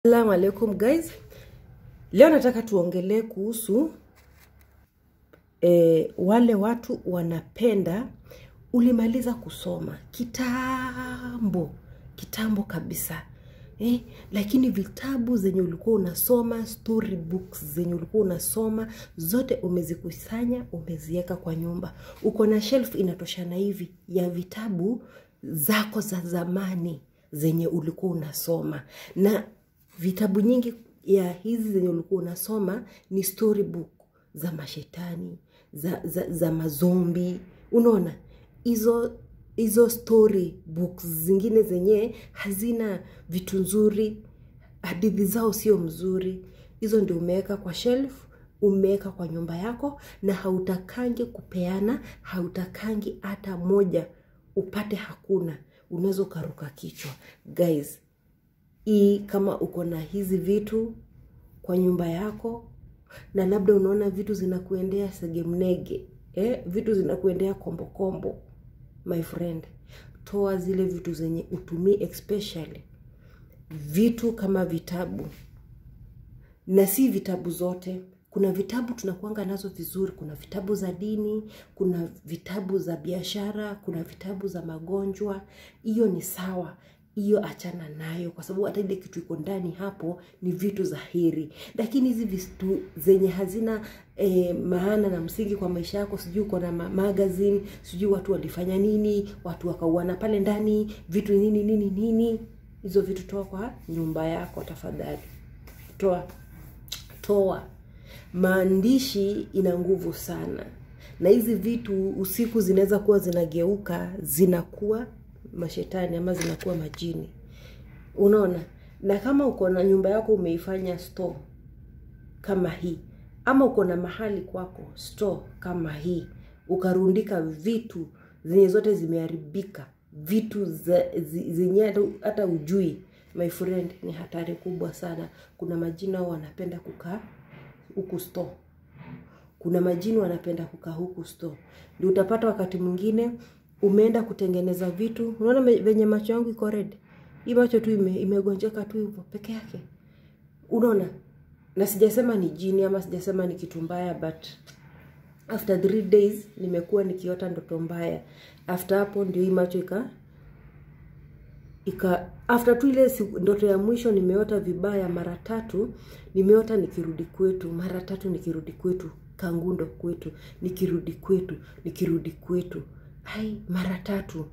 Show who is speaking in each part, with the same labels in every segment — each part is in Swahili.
Speaker 1: Assalamu alaikum guys, leo nataka tuongelee kuhusu eh, wale watu wanapenda ulimaliza kusoma kitambo kitambo kabisa eh, lakini vitabu zenye ulikuwa unasoma story books zenye ulikuwa unasoma zote umezikusanya umeziweka kwa nyumba uko na shelf inatoshana hivi ya vitabu zako za zamani zenye ulikuwa unasoma na vitabu nyingi ya hizi zenye ulikuwa unasoma ni storybook za mashetani za, za, za mazombi unaona hizo hizo story books zingine zenye hazina vitu nzuri hadithi zao sio mzuri hizo ndio umeweka kwa shelf umeweka kwa nyumba yako na hautakangi kupeana hautakangi hata moja upate hakuna unaweza ukaruka kichwa guys hii kama uko na hizi vitu kwa nyumba yako na labda unaona vitu zinakuendea segemnege eh? vitu zinakuendea kombokombo my friend toa zile vitu zenye utumii especially vitu kama vitabu na si vitabu zote kuna vitabu tunakuanga nazo vizuri kuna vitabu za dini kuna vitabu za biashara kuna vitabu za magonjwa hiyo ni sawa hiyo achana nayo kwa sababu hata ile kitu iko ndani hapo ni vitu za heri lakini hizi vitu zenye hazina eh, maana na msingi kwa maisha yako sijui uko na ma magazine sijui watu walifanya nini watu wakauana pale ndani vitu nini nini nini hizo vitu toa kwa nyumba yako tafadhali toa toa maandishi ina nguvu sana na hizi vitu usiku zinaweza kuwa zinageuka zinakuwa mashetani ama zinakuwa majini unaona na kama uko na nyumba yako umeifanya store kama hii ama uko na mahali kwako store kama hii ukarundika vitu zenye zote zimeharibika vitu zenye hata ujui my friend ni hatari kubwa sana kuna majina wanapenda kukaa huku store kuna majini wanapenda kukaa huku store ndio utapata wakati mwingine umeenda kutengeneza vitu unaona venye macho yangu iko red hii macho tu ime, imegonjeka tu hivyo peke yake unaona na sijasema ni jini ama sijasema ni kitu mbaya but after three days nimekuwa nikiota ndoto mbaya after hapo ndio hii macho ika ika after tu ile ndoto ya mwisho nimeota vibaya mara tatu nimeota nikirudi kwetu mara tatu nikirudi kwetu kangundo kwetu nikirudi kwetu nikirudi kwetu hai mara tatu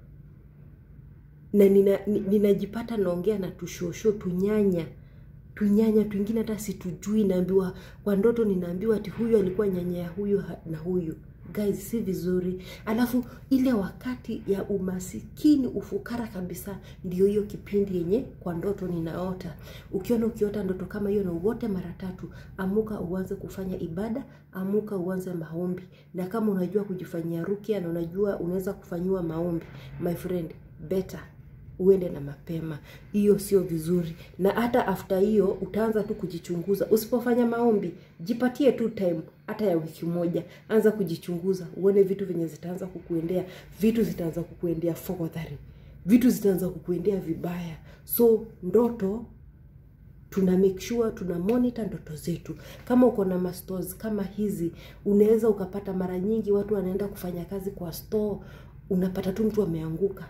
Speaker 1: na ninajipata nina naongea na tushosho tunyanya tunyanya twingine hata situjui naambiwa kwa ndoto ninaambiwa ati huyu alikuwa nyanya ya huyu na huyu guys si vizuri alafu ile wakati ya umasikini ufukara kabisa ndio hiyo kipindi yenye kwa ndoto ninaota ukiona ukiota ndoto kama hiyo na uote mara tatu amuka uanze kufanya ibada amuka uanze maombi na kama unajua kujifanyia rukia na unajua unaweza kufanyiwa maombi my friend better uende na mapema hiyo sio vizuri na hata after hiyo utaanza tu kujichunguza usipofanya maombi jipatie tu time hata ya wiki moja anza kujichunguza uone vitu venye zitaanza kukuendea vitu zitaanza kukuendea fogodhari vitu zitaanza kukuendea vibaya so ndoto tuna make sure tuna monitor ndoto zetu kama uko na mastores kama hizi unaweza ukapata mara nyingi watu wanaenda kufanya kazi kwa store unapata tu mtu ameanguka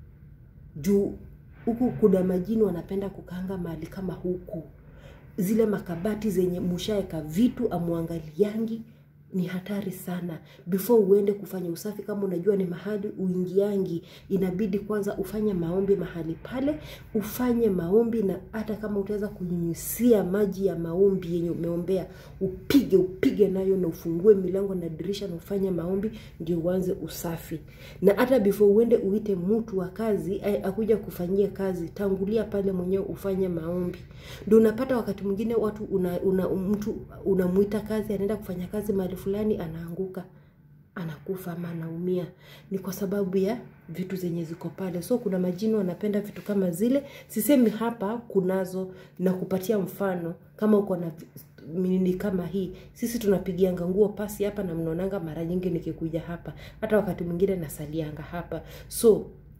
Speaker 1: juu huku kuna majini wanapenda kukaanga mahali kama huku zile makabati zenye mushaeka vitu amwangaliangi ni hatari sana before uende kufanya usafi kama unajua ni mahali uingiangi inabidi kwanza ufanye maombi mahali pale ufanye maombi na hata kama utaweza kunyunyisia maji ya maombi yenye umeombea upige upige nayo na ufungue milango na dirisha na ufanye maombi ndio uanze usafi na hata before uende uite mtu wa kazi akuja kufanyia kazi tangulia pale mwenyewe ufanye maombi ndio unapata wakati mwingine watu una, una, mtu unamuita kazi anaenda kufanya kazi mahali fulani anaanguka anakufa ama anaumia ni kwa sababu ya vitu zenye ziko pale so kuna majini wanapenda vitu kama zile sisemi hapa kunazo na kupatia mfano kama uko na nini kama hii sisi tunapigianga nguo pasi hapa na mnaonanga mara nyingi nikikuja hapa hata wakati mwingine nasalianga hapa so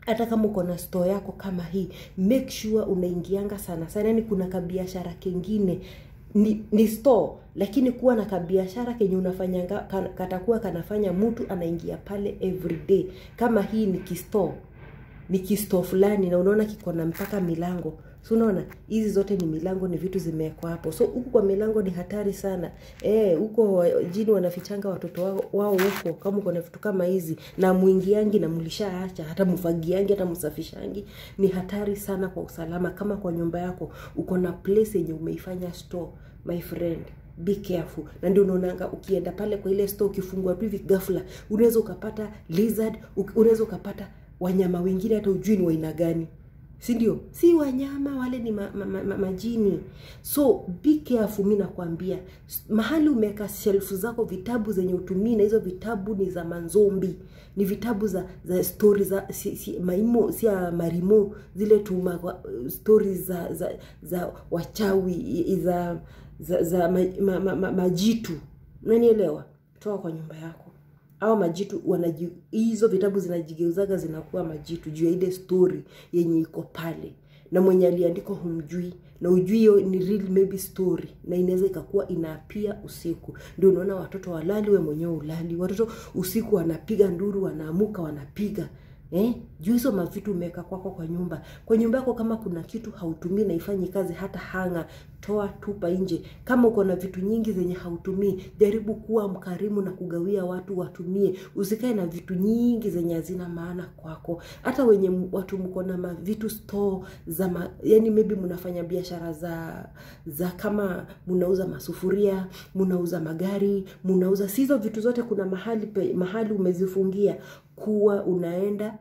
Speaker 1: hata kama uko na store yako kama hii make sure unaingianga sana sana yani kuna kabiashara kengine ni, ni store lakini kuwa na kabiashara kenye unafanyanga kan- katakuwa kanafanya mtu anaingia pale every day kama hii ni kistore ni kisto fulani na unaona kiko na mpaka milango so unaona hizi zote ni milango ni vitu zimewekwa hapo so huku kwa milango ni hatari sana eh huko wa- jini wanafichanga watoto wao wao huko kama uko na vitu kama hizi na mwingiangi na mlishaacha hata mfagiangi hata msafishangi ni hatari sana kwa usalama kama kwa nyumba yako uko na place yenye umeifanya store my friend be careful na ndio unaonanga ukienda pale kwa ile store ukifungua tu hivi ghafla unaweza ukapata lizard uk- unaweza ukapata wanyama wengine hata ujui ni waina gani si ndio si wanyama wale ni ma, ma, ma, ma, majini so be careful mi nakwambia S- mahali umeweka shelfu zako vitabu zenye utumii na hizo vitabu ni za manzombi ni vitabu za za stori za si, si, maimo si ya marimo zile tuma stori za za za wachawi i- za za, za ma, ma, ma, ma, majitu unanielewa toa kwa nyumba yako au majitu wanaji hizo vitabu zinajigeuzaga zinakuwa majitu juu ya ile story yenye iko pale na mwenye aliandika humjui na ujui hiyo ni real maybe story na inaweza ikakuwa inaapia usiku ndio unaona watoto walali we mwenyewe ulali watoto usiku wanapiga nduru wanaamuka wanapiga Eh? juu hizo mavitu umeweka kwako kwa nyumba kwa nyumba yako kama kuna kitu hautumii na ifanyi kazi hata hanga toa tupa nje kama uko na vitu nyingi zenye hautumii jaribu kuwa mkarimu na kugawia watu watumie usikae na vitu nyingi zenye hazina maana kwako hata wenye m- watu mko na mavitu store za ma, yani maybe mnafanya biashara za za kama mnauza masufuria mnauza magari mnauza si hizo vitu zote kuna mahali pe, mahali umezifungia kuwa unaenda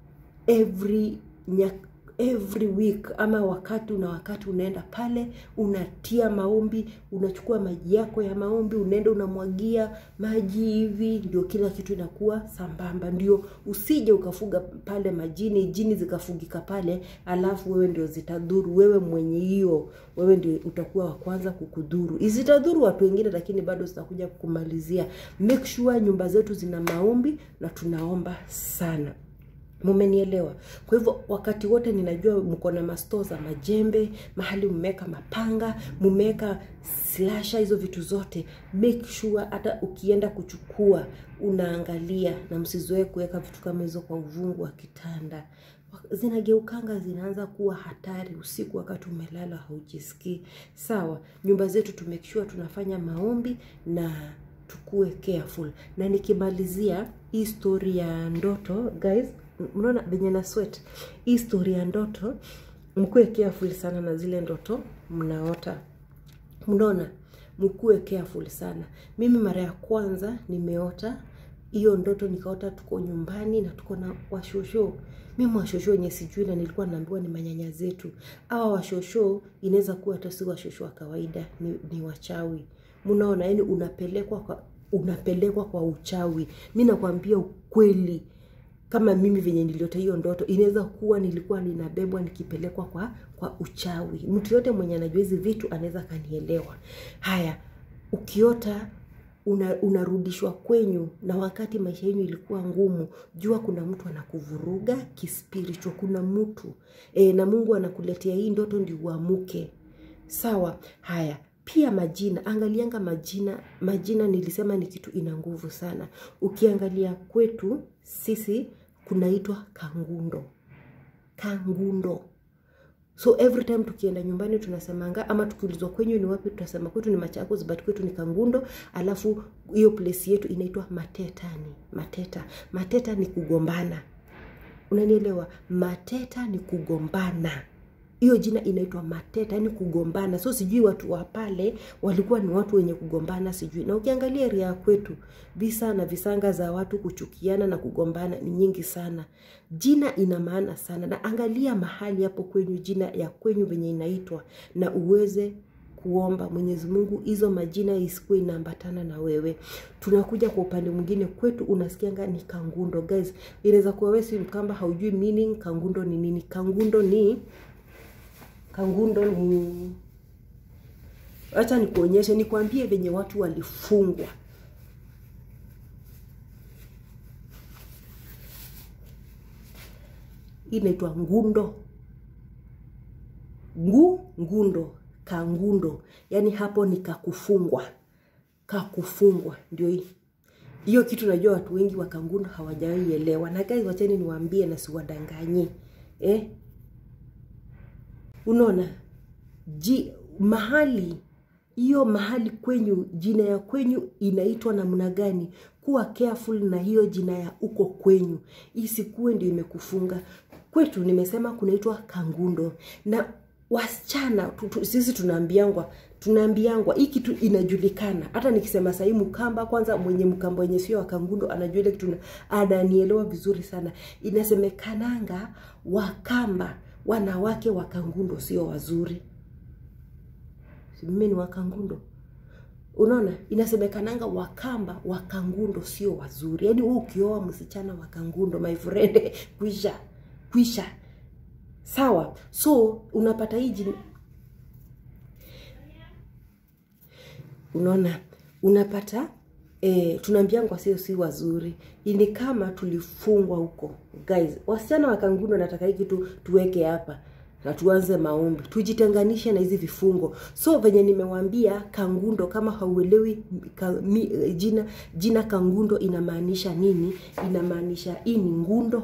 Speaker 1: every nya, every week ama wakati una wakati unaenda pale unatia maombi unachukua maji yako ya maombi unaenda unamwagia maji hivi ndio kila kitu inakuwa sambamba ndio usije ukafuga pale majini jini zikafugika pale alafu wewe ndio zitadhuru wewe mwenye hiyo wewe ndio utakuwa wa kwanza kukudhuru zitadhuru watu wengine lakini bado zitakuja kukumalizia make sure nyumba zetu zina maombi na tunaomba sana mumenielewa kwa hivyo wakati wote ninajua mko na masto za majembe mahali mmeweka mapanga mmeweka slasha hizo vitu zote make sure hata ukienda kuchukua unaangalia na msizoe kuweka vitu kama hizo kwa uvungu wa kitanda zinageukanga zinaanza kuwa hatari usiku wakati umelala haujisikii sawa nyumba zetu tu make sure tunafanya maombi na tukue careful na nikimalizia hii story ya ndoto guys mnaona venye na sweat hii story ya ndoto mkuwe careful sana na zile ndoto mnaota mnaona mkuwe careful sana mimi mara ya kwanza nimeota hiyo ndoto nikaota tuko nyumbani na tuko na washosho mimi washosho wenye sijui na nilikuwa naambiwa ni manyanya zetu awa washosho inaweza kuwa hata si washosho wa kawaida ni, ni wachawi mnaona yani unapelekwa kwa unapelekwa kwa uchawi mi nakwambia ukweli kama mimi venye niliota hiyo ndoto inaweza kuwa nilikuwa ninabebwa nikipelekwa kwa kwa uchawi mtu yote mwenye anajua hizi vitu anaweza akanielewa haya ukiota una, unarudishwa kwenyu na wakati maisha yenyu ilikuwa ngumu jua kuna mtu anakuvuruga kispiritual kuna mtu e, na mungu anakuletea hii ndoto ndi uamuke sawa haya pia majina angalianga majina majina nilisema ni kitu ina nguvu sana ukiangalia kwetu sisi kunaitwa kangundo kangundo so every time tukienda nyumbani tunasemanga ama tukiulizwa kwenyu ni wapi tutasema kwetu ni machakos but kwetu ni kangundo alafu hiyo place yetu inaitwa matetani mateta mateta ni kugombana unanielewa mateta ni kugombana hiyo jina inaitwa mateta yani kugombana so sijui watu wa pale walikuwa ni watu wenye kugombana sijui na ukiangalia ria ya kwetu visa na visanga za watu kuchukiana na kugombana ni nyingi sana jina ina maana sana na angalia mahali hapo kwenyu jina ya kwenyu venye inaitwa na uweze kuomba mwenyezi mungu hizo majina isikuwe inaambatana na wewe tunakuja kwa upande mwingine kwetu unasikianga ni kangundo guys inaweza kuwa wewe si mkamba haujui meaning kangundo ni nini kangundo ni kangundo ni wacha nikuonyeshe nikwambie venye watu walifungwa hii inaitwa ngundo ngu ngundo kangundo yaani hapo ni kakufungwa kakufungwa ndio hii hiyo kitu najua watu wengi wa kangundo hawajaielewa na guys wacheni niwaambie na siwadanganye eh? unaona ji mahali hiyo mahali kwenyu jina ya kwenyu inaitwa namna gani kuwa careful na hiyo jina ya uko kwenyu isikuwe ndio imekufunga kwetu nimesema kunaitwa kangundo na wasichana tu, tu, sisi tunaambiangwa tunaambiangwa hii kitu inajulikana hata nikisema sahii mkamba kwanza mwenye mkamba wenye sio wa kangundo anajua ile kitu ananielewa vizuri sana inasemekananga wakamba wanawake wa kangundo sio wazuri mimi ni wakangundo unaona inasemekananga wakamba wakangundo sio wazuri yaani wewe ukioa msichana wakangundo my friend kwisha kwisha sawa so unapata hii jini... unaona unapata e, tunaambiangwa sio si wazuri ni kama tulifungwa huko guys wasichana wa kangundo nataka hii kitu tuweke hapa na tuanze maombi tujitenganishe na hizi vifungo so venye nimewambia kangundo kama hauelewi ka, mi, jina jina kangundo inamaanisha nini inamaanisha hii ni ngundo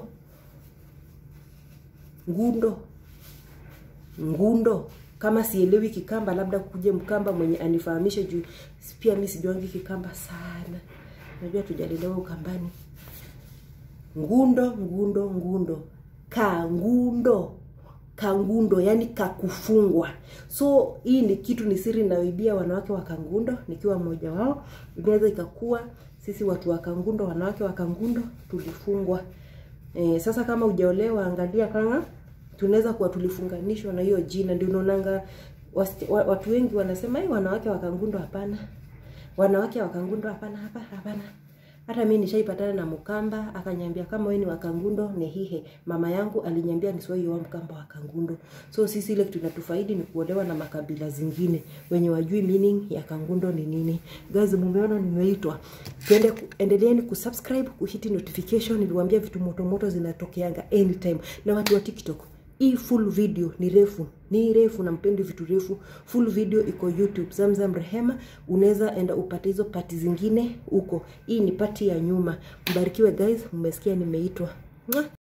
Speaker 1: ngundo ngundo kama sielewi kikamba labda kuje mkamba mwenye anifahamishe juu pia mi sijuangi kikamba sana najua tujalelewa ukambani ngundo ngundo ngundo kangundo kangundo yani kakufungwa so hii ni kitu ni siri naibia wanawake wa kangundo nikiwa mmoja wao inaweza ikakuwa sisi watu wa kangundo wanawake wa kangundo tulifungwa e, sasa kama ujaolewa angalia kama tunaweza kuwa tulifunganishwa na hiyo jina ndio unaonanga watu wengi wanasema hii wanawake wa kangundo hapana wanawake wa kangundo hapana hapa hapana hata mi nishaipatana na mkamba akanyambia kama wewe ni wakangundo ni hihe mama yangu alinyambia nisiwaioa mkamba wa kangundo so sisi ile kitu inatufaidi ni kuolewa na makabila zingine wenye wajui meaning ya kangundo ni nini guys mumeona nimeitwa tuende endeleeni kusubscribe kuhiti notification niliwaambia vitu moto moto zinatokeanga anytime na watu wa tiktok hii full video ni refu ni refu na mpendi vitu refu full video iko youtube zamzam rehema unaweza enda upate hizo pati zingine huko hii ni pati ya nyuma mbarikiwe guys mmesikia nimeitwa